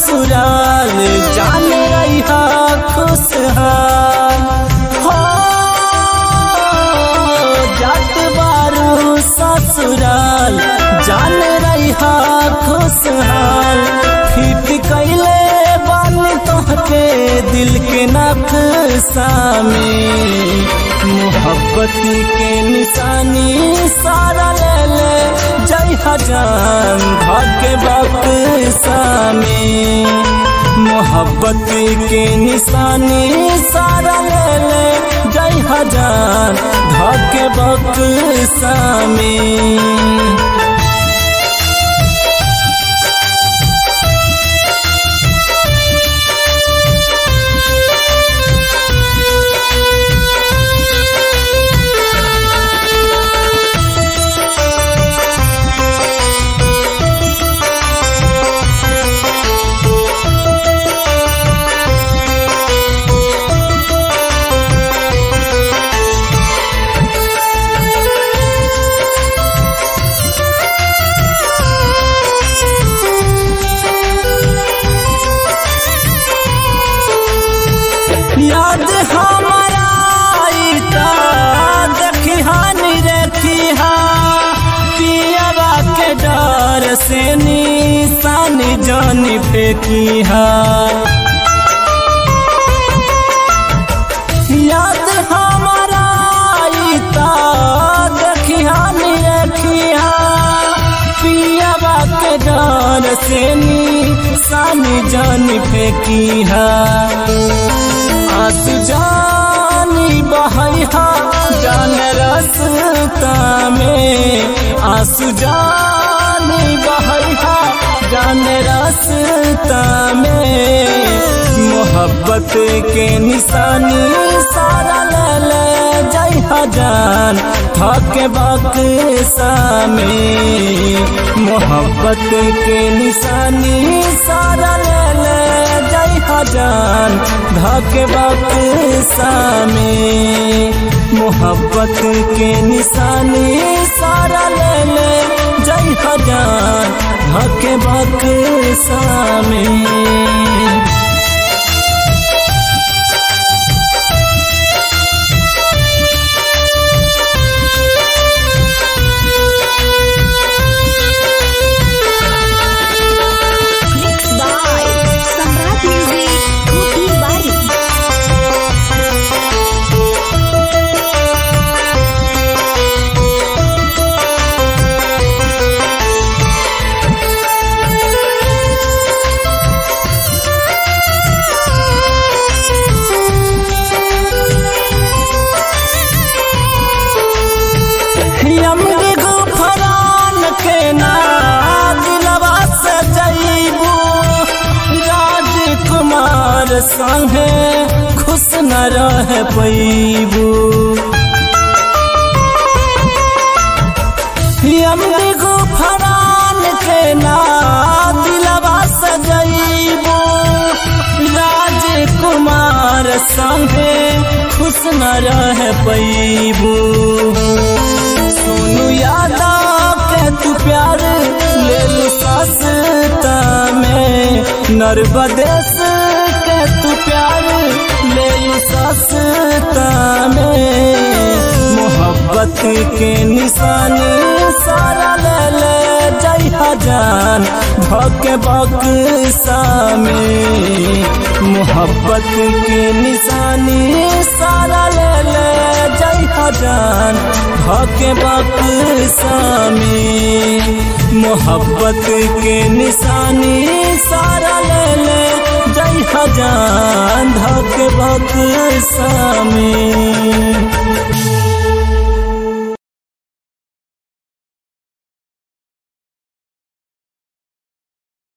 ससुराल जान रही खुशहाल हो जात बारू ससुराल जान रही खुशहाल फिट कैले बन तोहके दिल के नक्शा में मोहब्बती के निशानी सारा ले ले जय हजान भाग्य बक्सा में मोहब्बत के निशानी सारा ले ले जय हजान भाग्य बक्सा में याद हमारा आईता देखी हानि रेखी हा पियावा के डर से निशानी जानी फेंकी हा याद हमारा आईता देखी हानि रेखी हा पियावा के डर से निशानी जानी फेंकी हा आंसू जानी बहैया जान रसता में आंसू जानी बहैया जान रसता में मोहब्बत के निशानी सारा ले ले जय हजान थके बक्सा में मोहब्बत के निशानी सारा ले ले जय हजान धके बक्सा में मोहब्बत के निशानी सारा ले ले जय हजान धके बक्सा में Mixed by Samrat Music, Kopi Bari. Yomari Gufran के ना दिलवा से जईबू राजकुमार संगे खुश न रह पैबू यमरी गुफरान के ना दिलवा से जईबू राजकुमार संगे खुश न रह पैबू सोनू यादव के तू प्यार ले लू सस्ता में नर्बदेश के तू प्यार ले लू सस्ता में मोहब्बत के निशानी सारा ले ले जय हजान भके बक्सा में मोहब्बत के निशानी सारा ले ले जय हजान भके बक्सा में मोहब्बत के निशानी सारा ले ले जय हजान धके बक्सा में